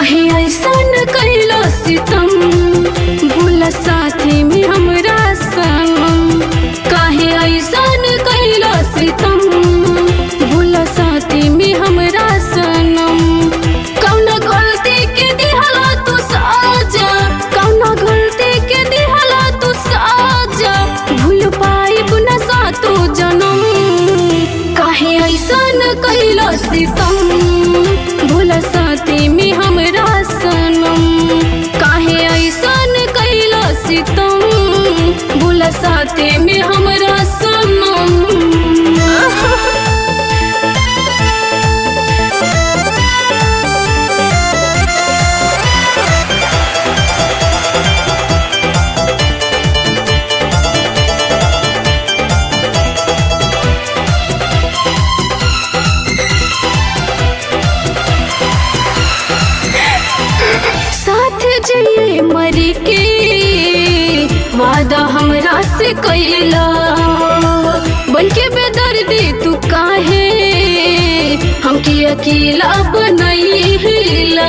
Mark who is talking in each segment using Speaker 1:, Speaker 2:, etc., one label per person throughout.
Speaker 1: काहे ऐसन कैलो सितम भूल साथी में हमरा संग काहे ऐसन कैलो सितम भूल साथी में हमरा सनम कौन गलती के दिहला तू साजा कौन गलती के दिहला तू साजा भूल पाइब न सातो जनम काहे ऐसन कैलो सितम भूल साथी में हमरा सनम काहे ऐसन कैलो सितम भूल साथी में हमरा सनम साथ जिए मरी के वादा हमरा से कैला बन के बेदर्दी तू काहे हमके अकेला बनैला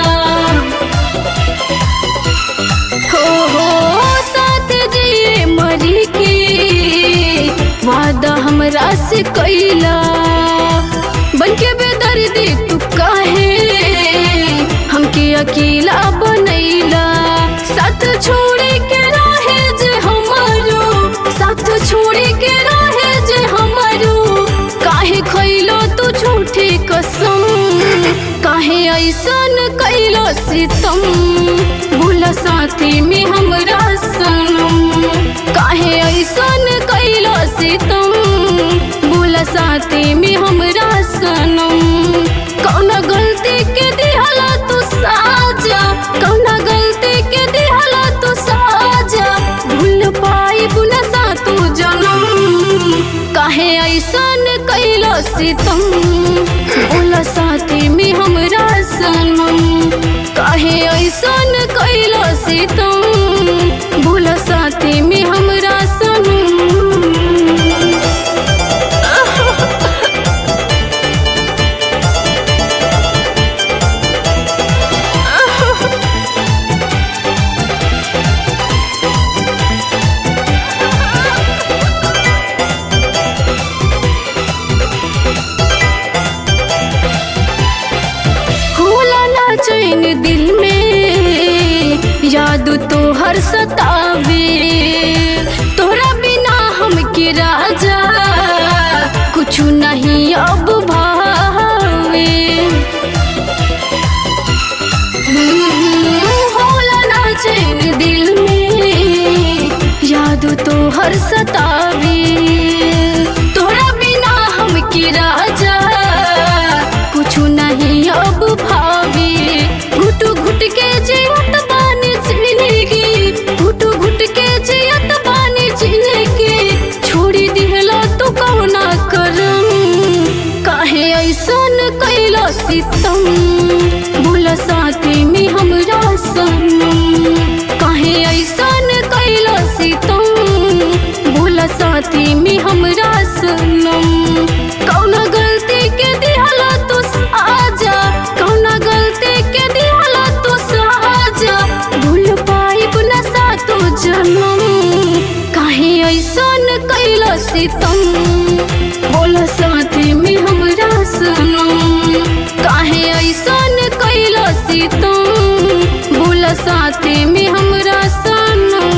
Speaker 1: हो हो साथ जिए मरी के वादा हमरा से कैला बन के बेदर्दी तू काहे हमके अकेला बनैला साथ छोड़े के रहे जे हमारो साथ छोड़े के रहे जे हमारो काहे खैलो तू झूठी कसम काहे ऐसन कैलो सितम भूल साथी में हमरा सनम काहे ऐसन कैलो सितम भूल साथी में हमरा सनम कौन गलती के दिहला तू साजा कौन गलती के दिहला तू साजा भूल पाई बुना सा तू जनम काहे ऐसन कैलो सितम भूल साथी में हमरा सनम काहे ऐसन कैलो सितम भूल साथी में हमरा सनम होला ना चैन दिल में याद तो हर सतावे तोरा बिना हम के राजा कुछ नहीं अब भावे हम्म, होला ना चैन दिल में याद तो हर सतावे तोरा बिना हम के राजा कुछ नहीं अब भावे घुट घुट के जियत बानी जिंदगी घुट घुट के जियत बानी जिंदगी छोड़ी दिहला तू कौना करम काहे ऐसन कैला सितम भूल साथी में हमरा सनम काहे ऐसन कैला सितम भूल साथी में हमरा सनम कौन गलती के दिहला तू आजा कौन गलती के दिहला तू साजा भूल पाई बुना सा तू जनम काहे ऐसन कैला सितम बोल साथी में हमरा सनम काहे ऐसन कैला सितम बोल साथी में हमरा सनम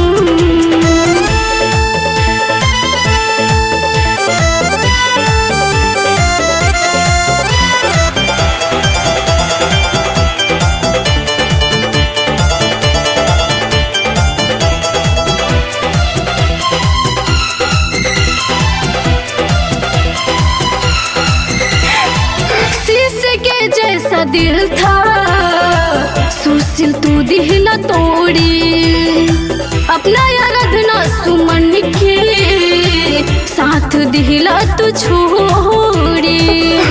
Speaker 1: शीशे के जैसा दिल था सुशील तू दिहला तोड़ी अपना आराधना सुमन के साथ दिहला तू छोड़ी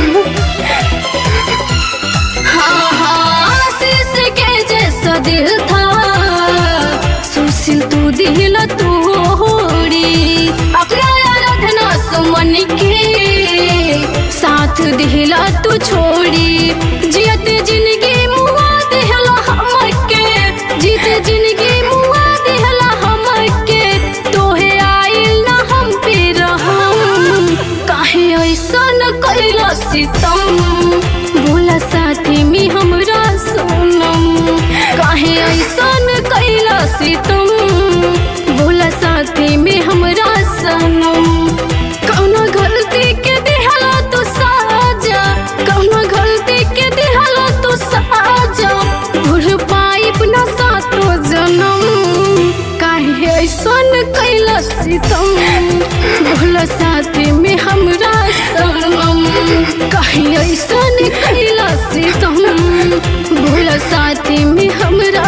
Speaker 1: हाँ हाँ शीशे के जैसा दिल था सुशील तू दिहला तोड़ी अपना आराधना सुमन के साथ दिहला तू छोड़ी जियत जिंदगी मुआ दिहला हम ऐसन कैला से तुम भोला साथी में हमरा सनम कौनो गलती के दिहला तू साजा कौनो गलती के दिहला तू साजा भूल पाइब ना सातो जन्म काहे ऐसन कैला से तुम भोला साथी में हमरा सनम काहे ऐसन कैला से तुम भोला साथी में हमरा